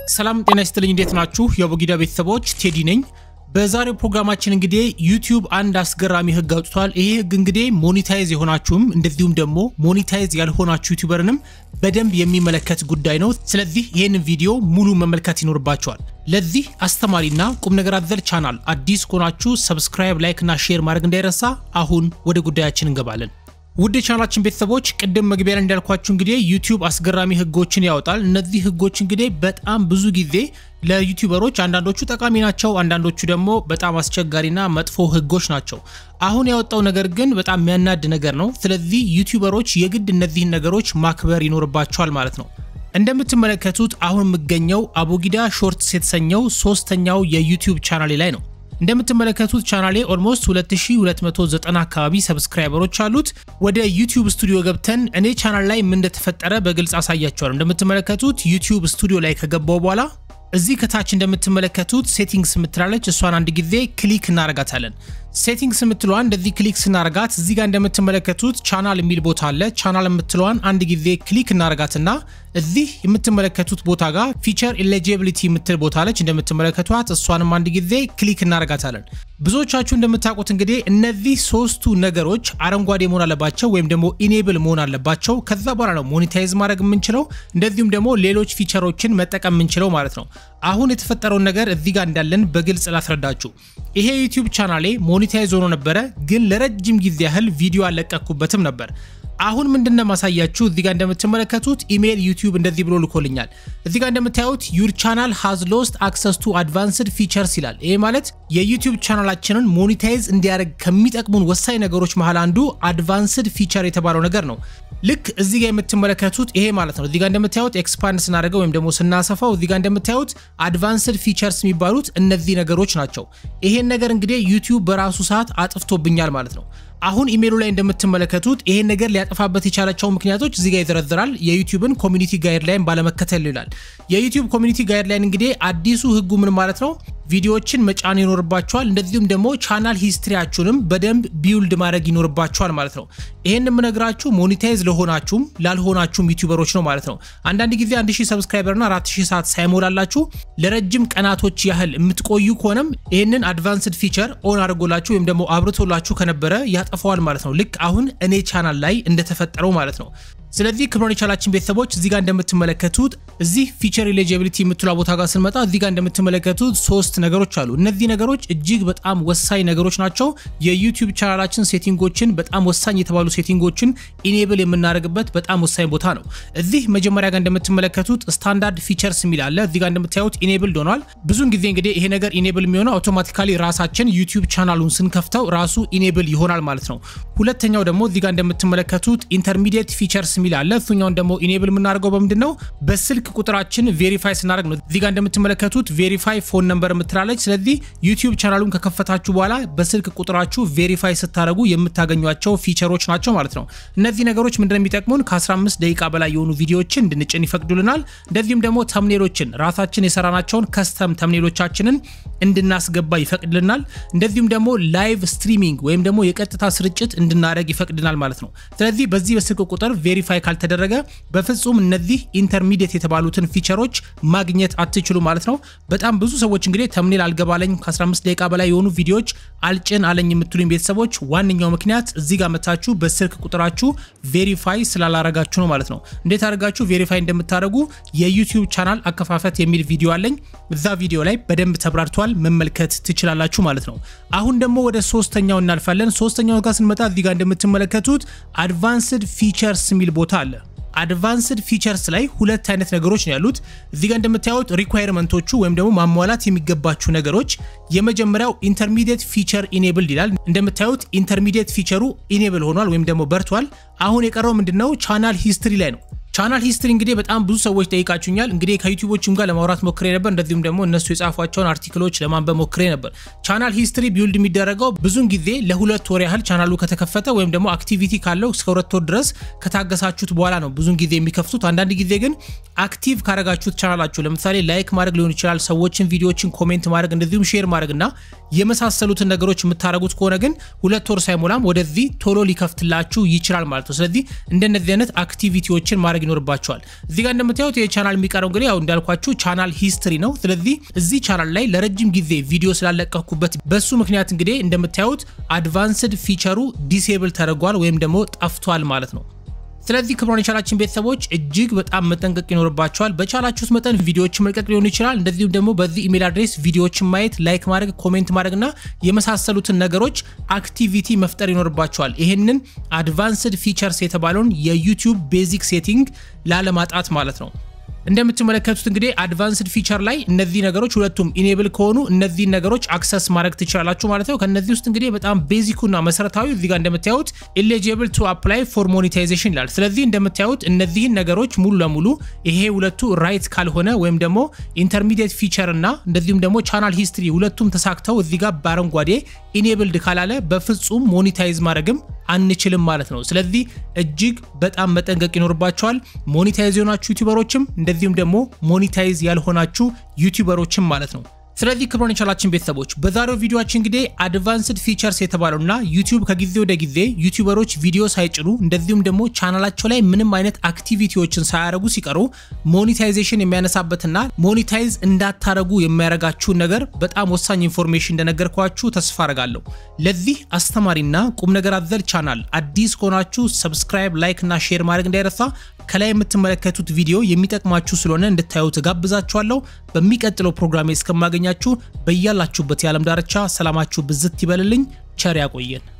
ሰላም ጤና ይስጥልኝ። እንዴት ናችሁ? የቦጊዳ ቤተሰቦች ቴዲ ነኝ። በዛሬው ፕሮግራማችን እንግዲህ ዩቲዩብ አንድ አስገራሚ ህግ አውጥቷል። ይሄ ህግ እንግዲህ ሞኒታይዝ የሆናችሁም እንደዚሁም ደግሞ ሞኒታይዝ ያልሆናችሁ ዩቲዩበርንም በደንብ የሚመለከት ጉዳይ ነው። ስለዚህ ይህንን ቪዲዮ ሙሉ መመልከት ይኖርባቸዋል። ለዚህ አስተማሪና ቁም ነገር አዘል ቻናል አዲስ ከሆናችሁ ሰብስክራይብ፣ ላይክ እና ሼር ማድረግ እንዳይረሳ። አሁን ወደ ጉዳያችን እንገባለን። ውድ የቻናላችን ቤተሰቦች ቅድም መግቢያ ላይ እንዳልኳችሁ እንግዲህ ዩቲዩብ አስገራሚ ህጎችን ያወጣል። እነዚህ ህጎች እንግዲህ በጣም ብዙ ጊዜ ለዩቲዩበሮች አንዳንዶቹ ጠቃሚ ናቸው፣ አንዳንዶቹ ደግሞ በጣም አስቸጋሪና መጥፎ ህጎች ናቸው። አሁን ያወጣው ነገር ግን በጣም የሚያናድ ነገር ነው። ስለዚህ ዩቲዩበሮች የግድ እነዚህን ነገሮች ማክበር ይኖርባቸዋል ማለት ነው። እንደምትመለከቱት አሁን የምገኘው አቦጊዳ ሾርትስ የተሰኘው ሶስተኛው የዩቲዩብ ቻናሌ ላይ ነው። እንደምትመለከቱት ቻናሌ ኦልሞስት 2290 አካባቢ ሰብስክራይበሮች አሉት። ወደ ዩቲዩብ ስቱዲዮ ገብተን እኔ ቻናል ላይ ምን እንደተፈጠረ በግልጽ አሳያቸዋለሁ። እንደምትመለከቱት ዩቲዩብ ስቱዲዮ ላይ ከገባው በኋላ እዚህ ከታች እንደምትመለከቱት ሴቲንግስ የምትላለች እሷን አንድ ጊዜ ክሊክ እናረጋታለን። ሴቲንግስ የምትለዋን እንደዚህ ክሊክ ስናረጋት እዚህ ጋር እንደምትመለከቱት ቻናል የሚል ቦታ አለ። ቻናል የምትለዋን አንድ ጊዜ ክሊክ እናረጋትና እዚህ የምትመለከቱት ቦታ ጋር ፊቸር ኤሊጂቢሊቲ የምትል ቦታ አለች። እንደምትመለከቷት እሷንም አንድ ጊዜ ክሊክ እናረጋታለን። ብዙዎቻችሁ እንደምታውቁት እንግዲህ እነዚህ ሶስቱ ነገሮች አረንጓዴ መሆን አለባቸው ወይም ደግሞ ኢኔብል መሆን አለባቸው። ከዛ በኋላ ነው ሞኔታይዝ ማድረግ የምንችለው እንደዚሁም ደግሞ ሌሎች ፊቸሮችን መጠቀም የምንችለው ማለት ነው። አሁን የተፈጠረውን ነገር እዚህ ጋር እንዳለን በግልጽ ላስረዳችሁ። ይሄ ዩቲዩብ ቻናሌ ሞኔታይዝ ሆኖ ነበረ፣ ግን ለረጅም ጊዜ ያህል ቪዲዮ አልለቀኩበትም ነበር። አሁን ምንድነው ማሳያችሁ እዚህ ጋር እንደምትመለከቱት ኢሜል ዩቲዩብ እንደዚህ ብሎ ልኮልኛል። እዚህ ጋር እንደምታዩት ዩር ቻናል ሃዝ ሎስት አክሰስ ቱ አድቫንስድ ፊቸርስ ይላል። ይሄ ማለት የዩቲዩብ ቻናላችንን ሞኔታይዝ እንዲያደርግ ከሚጠቅሙን ወሳኝ ነገሮች መሃል አንዱ አድቫንስድ ፊቸር የተባለው ነገር ነው። ልክ እዚህ ጋር የምትመለከቱት ይሄ ማለት ነው። እዚህ ጋር እንደምታዩት ኤክስፓንድ ስናደርገው ወይም ደግሞ ስናሰፋው እዚህ ጋር እንደምታዩት አድቫንስድ ፊቸርስ የሚባሉት እነዚህ ነገሮች ናቸው። ይሄን ነገር እንግዲህ ዩቲዩብ በራሱ ሰዓት አጥፍቶብኛል ማለት ነው። አሁን ኢሜሉ ላይ እንደምትመለከቱት ይሄን ነገር ሊያጠፋበት የቻላቸው ምክንያቶች እዚህ ጋር ይዘረዝራል። የዩቲዩብን ኮሚኒቲ ጋይድላይን ባለመከተል ይላል። የዩቲዩብ ኮሚኒቲ ጋይድላይን እንግዲህ አዲሱ ህጉ ምን ማለት ነው? ቪዲዮዎችን መጫን ይኖርባቸዋል። እንደዚሁም ደግሞ ቻናል ሂስትሪያችሁንም በደንብ ቢውልድ ማድረግ ይኖርባቸዋል ማለት ነው። ይሄን የምነግራችሁ ሞኔታይዝ ለሆናችሁም ላልሆናችሁም ዩቲዩበሮች ነው ማለት ነው። አንዳንድ ጊዜ 1000 ሰብስክራይበርና 4000 ሰዓት ሳይሞላላችሁ ለረጅም ቀናቶች ያህል የምትቆዩ ከሆነም ይህንን አድቫንስድ ፊቸር ኦን አድርጎላችሁ ወይም ደግሞ አብርቶላችሁ ከነበረ ያጠፈዋል ማለት ነው። ልክ አሁን እኔ ቻናል ላይ እንደተፈጠረው ማለት ነው። ስለዚህ ክብሮን የቻላችን ቤተሰቦች እዚህ ጋር እንደምትመለከቱት እዚህ ፊቸር ኤሊጂቢሊቲ የምትሏ ቦታ ጋር ስንመጣ እዚህ ጋር እንደምትመለከቱት ሶስት ነገሮች አሉ። እነዚህ ነገሮች እጅግ በጣም ወሳኝ ነገሮች ናቸው። የዩቲዩብ ቻናላችን ሴቲንጎችን በጣም ወሳኝ የተባሉ ሴቲንጎችን ኢኔብል የምናደርግበት በጣም ወሳኝ ቦታ ነው። እዚህ መጀመሪያ ጋር እንደምትመለከቱት ስታንዳርድ ፊቸርስ የሚል አለ። እዚህ ጋር እንደምታዩት ኢኔብል ሆኗል። ብዙን ጊዜ እንግዲህ ይሄ ነገር ኢኔብል የሚሆነው አውቶማቲካሊ ራሳችን ዩቲዩብ ቻናሉን ስንከፍተው ራሱ ኢኔብል ይሆናል ማለት ነው። ሁለተኛው ደግሞ እዚህ ጋር እንደምትመለከቱት ኢንተርሚዲየት ፊቸርስ የሚል አለ። እሱኛውን ደግሞ ኢኔብል የምናደርገው በምንድን ነው? በስልክ ቁጥራችን ቬሪፋይ ስናደርግ ነው። እዚህ ጋር እንደምትመለከቱት ቬሪፋይ ፎን ነምበር የምትላለች። ስለዚህ ዩቲዩብ ቻናሉን ከከፈታችሁ በኋላ በስልክ ቁጥራችሁ ቬሪፋይ ስታደርጉ የምታገኟቸው ፊቸሮች ናቸው ማለት ነው። እነዚህ ነገሮች ምንድነው የሚጠቅሙን? ከ15 ደቂቃ በላይ የሆኑ ቪዲዮዎችን እንድንጭን ይፈቅዱልናል። እንደዚሁም ደግሞ ተምኔሎችን ራሳችን የሰራናቸውን ከስተም ተምኔሎቻችንን እንድናስገባ ይፈቅድልናል። እንደዚሁም ደግሞ ላይቭ ስትሪሚንግ ወይም ደግሞ የቀጥታ ስርጭት እንድናደርግ ይፈቅድናል ማለት ነው። ስለዚህ በዚህ በስልክ ቁጥር ቬሪፋይ ካልተደረገ በፍጹም እነዚህ ኢንተርሚዲየት የተባሉትን ፊቸሮች ማግኘት አትችሉ ማለት ነው። በጣም ብዙ ሰዎች እንግዲህ ተምኔል አልገባለኝ ከ15 ደቂቃ በላይ የሆኑ ቪዲዮዎች አልጭን አለኝ የምትሉኝ ቤተሰቦች ዋነኛው ምክንያት እዚህ ጋር መታችሁ በስልክ ቁጥራችሁ ቬሪፋይ ስላላረጋችሁ ነው ማለት ነው። እንዴት አድርጋችሁ ቬሪፋይ እንደምታደርጉ የዩቲዩብ ቻናል አከፋፈት የሚል ቪዲዮ አለኝ። እዛ ቪዲዮ ላይ በደንብ ተብራርቷል፣ መመልከት ትችላላችሁ ማለት ነው። አሁን ደግሞ ወደ ሶስተኛው እናልፋለን። ሶስተኛው ጋር ስንመጣ እዚህ ጋር እንደምትመለከቱት አድቫንስድ ፊቸርስ የሚል ቦታ አለ። አድቫንስድ ፊቸርስ ላይ ሁለት አይነት ነገሮች ነው ያሉት። እዚህ ጋር እንደምታዩት ሪኳየርመንቶቹ ወይም ደግሞ ማሟላት የሚገባችሁ ነገሮች የመጀመሪያው ኢንተርሚዲየት ፊቸር ኢኔብል ይላል። እንደምታዩት ኢንተርሚዲየት ፊቸሩ ኢኔብል ሆኗል ወይም ደግሞ በርቷል። አሁን የቀረው ምንድነው? ቻናል ሂስትሪ ላይ ነው። ቻናል ሂስትሪ እንግዲህ በጣም ብዙ ሰዎች ጠይቃችሁኛል። እንግዲህ ከዩቲዩቦችም ጋር ለማውራት ሞክሬ ነበር። እንደዚሁም ደግሞ እነሱ የጻፏቸውን አርቲክሎች ለማንበብ ሞክሬ ነበር። ቻናል ሂስትሪ ቢውልድ የሚደረገው ብዙን ጊዜ ለሁለት ወር ያህል ቻናሉ ከተከፈተ ወይም ደግሞ አክቲቪቲ ካለው እስከ ሁለት ወር ድረስ ከታገሳችሁት በኋላ ነው ብዙን ጊዜ የሚከፍቱት። አንዳንድ ጊዜ ግን አክቲቭ ካረጋችሁት ቻናላችሁ ለምሳሌ ላይክ ማድረግ ሊሆን ይችላል፣ ሰዎችን ቪዲዮዎችን ኮሜንት ማድረግ እንደዚሁም ሼር ማድረግ እና የመሳሰሉትን ነገሮች የምታደረጉት ከሆነ ግን ሁለት ወር ሳይሞላም ወደዚህ ቶሎ ሊከፍትላችሁ ይችላል ማለት ነው። ስለዚህ እንደነዚህ አይነት አክቲቪቲዎችን ማድረግ ይኖርባቸዋል። እዚህ ጋር እንደምታዩት ይህ ቻናል የሚቀረው እንግዲህ ያው እንዳልኳችሁ ቻናል ሂስትሪ ነው። ስለዚህ እዚህ ቻናል ላይ ለረጅም ጊዜ ቪዲዮ ስላለቀኩበት በሱ ምክንያት እንግዲህ እንደምታዩት አድቫንስድ ፊቸሩ ዲሴብል ተደርጓል ወይም ደግሞ ጠፍቷል ማለት ነው። ስለዚህ ክብሯን የቻላችን ቤተሰቦች እጅግ በጣም መጠንቀቅ ይኖርባቸዋል። በቻላችሁት መጠን ቪዲዮዎችን መልቀቅ ሊሆን ይችላል። እንደዚሁም ደግሞ በዚህ ኢሜል አድሬስ ቪዲዮዎችን ማየት፣ ላይክ ማድረግ፣ ኮሜንት ማድረግና የመሳሰሉትን ነገሮች አክቲቪቲ መፍጠር ይኖርባቸዋል። ይህንን አድቫንስድ ፊቸርስ የተባለውን የዩቲዩብ ቤዚክ ሴቲንግ ላለማጣት ማለት ነው። እንደምትመለከቱት እንግዲህ አድቫንስድ ፊቸር ላይ እነዚህ ነገሮች ሁለቱም ኢኔብል ከሆኑ እነዚህን ነገሮች አክሰስ ማድረግ ትችላላችሁ ማለት ነው። ከነዚህ ውስጥ እንግዲህ በጣም ቤዚኩና መሰረታዊ እዚህ ጋር እንደምታዩት ኤሊጂብል ቱ አፕላይ ፎር ሞኔታይዜሽን ይላል። ስለዚህ እንደምታዩት እነዚህን ነገሮች ሙሉ ለሙሉ ይሄ ሁለቱ ራይት ካልሆነ ወይም ደግሞ ኢንተርሚዲየት ፊቸር እና እንደዚሁም ደግሞ ቻናል ሂስትሪ ሁለቱም ተሳክተው እዚህ ጋር በአረንጓዴ ኢኔብልድ ካላለ በፍጹም ሞኔታይዝ ማድረግም አንችልም ማለት ነው። ስለዚህ እጅግ በጣም መጠንቀቅ ይኖርባቸዋል። ሞኔታይዝ የሆናችሁ ዩቲዩበሮችም እንደዚሁም ደግሞ ሞኔታይዝ ያልሆናችሁ ዩቲዩበሮችም ማለት ነው። ስለዚህ ክብሮን የቻላችን ቤተሰቦች በዛሬው ቪዲዮችን እንግዲህ አድቫንስድ ፊቸርስ የተባለውና ዩቲዩብ ከጊዜ ወደ ጊዜ ዩቲዩበሮች ቪዲዮ ሳይጭኑ እንደዚሁም ደግሞ ቻናላቸው ላይ ምንም አይነት አክቲቪቲዎችን ሳያደርጉ ሲቀሩ ሞኔታይዜሽን የሚያነሳበትና ሞኔታይዝ እንዳታረጉ የሚያደርጋችሁን ነገር በጣም ወሳኝ ኢንፎርሜሽን እንደነገርኳችሁ ተስፋ አረጋለሁ። ለዚህ አስተማሪና ቁም ነገር አዘል ቻናል አዲስ ከሆናችሁ ሰብስክራይብ፣ ላይክ እና ሼር ማድረግ እንዳይረሳ። ከላይ የምትመለከቱት ቪዲዮ የሚጠቅማችሁ ስለሆነ እንድታዩ ተጋብዛችኋለሁ። በሚቀጥለው ፕሮግራሜ እስከማገኛችሁ በያላችሁበት የዓለም ዳርቻ ሰላማችሁ ብዝት ይበልልኝ። ቸር ያቆየን።